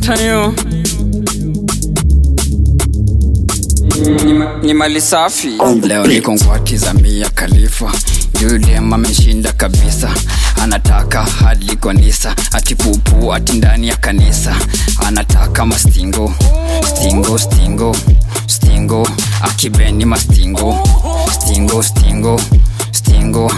tayo ni mali safi leo niko ngwati za mia khalifa yulem ameshinda kabisa anataka hadi kanisa ati pupu ati ndani ya kanisa anataka mastingo stingo stingo stingo akibeni mastingo stingo stingo stingo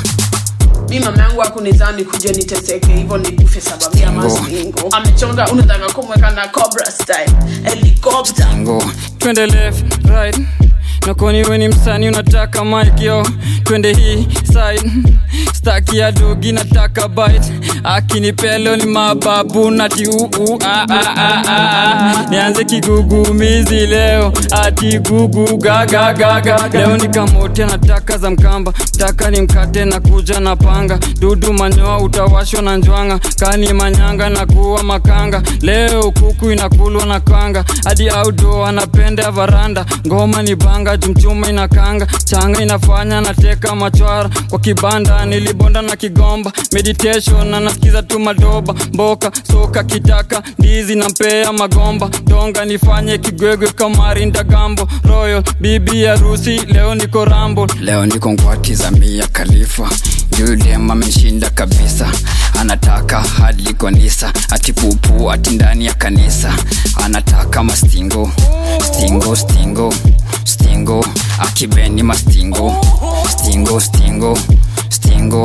mi mama yangu akunizani kuja niteseke hivyo nikufe sababu ya Stingo. mastingo amechonga unataka kumweka na cobra style helicopter ngo twende left right nakoni weni msani unataka mike yo twende hii side staki ya dogi nataka bite akinipelo ni mababu nati uu ah, ah, ah, ah, ah. nianze kigugumizi leo ati gugu gagagaga leo nikamote nataka za mkamba taka ni mkate na kuja na panga dudu manyoa utawashwa na njwanga kani manyanga na kuwa makanga leo kuku inakulwa na kanga hadi audo anapenda varanda ngoma ni banga jumchuma inakanga changa inafanya nateka machwara kwa kibanda nilibonda na kigomba meditation na nasikiza tu madoba mboka soka kitaka ndizi na mpea magomba donga nifanye kigwegwe kamari ndagambo royal bibi harusi leo niko rambo leo niko ngwati za mia khalifa yulem ameshinda kabisa anataka hadi kanisa ati pupu ati ndani ya kanisa anataka mastingo stingo stingo stingo akibeni mastingo stingo stingo stingo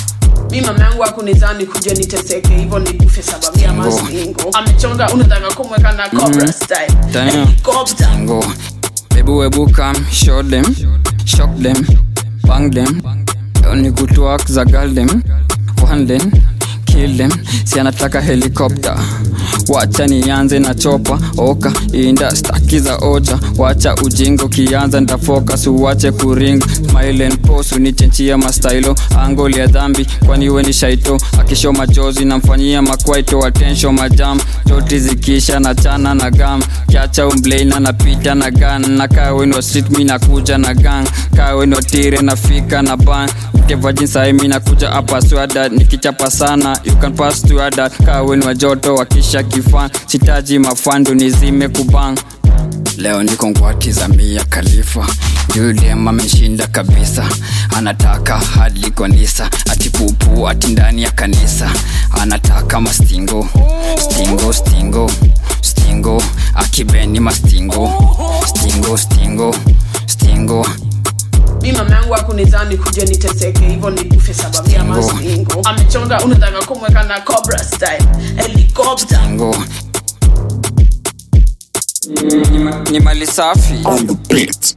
mi mama yangu akunizani kuja niteseke hivyo nikufe sababu ya Stingo. mastingo amechonga unataka kumweka na cobra style Damn. helicopter Go. Baby, webu come, show them, shock them, bang them. Only good to work, zagal them, one them, kill them. Si anataka helikopta wacha nianze na chopa oka inda staki za ocha wacha ujingo kianza ndafocus uwache kuring smile and pose unichenchia mastailo angoli ya dhambi kwani we ni shaito akisho machozi namfanyia makwaito atensho majam joti zikisha na chana na gam kiacha umbleina napita na gan na kawenwa street mi nakuja na gang kawenwa tire nafika na ban kevajinsae mi nakuja hapa swada nikichapa sana you can pass to ada kawenwa joto wakisha kifan sitaji mafandu nizime kubang leo niko ngwati za mia khalifa yulem ameshinda kabisa anataka hadi kanisa ati pupu ati ndani ya kanisa anataka mastingo stingo stingo stingo akibeni mastingo stingo stingo stingo mi mama yangu akunizani kuja niteseke hivyo nikufe sababu ya Stingo. mastingo amechonga unataka kumweka na cobra style helicopter stingo ni, ma- ni mali safi on the beat.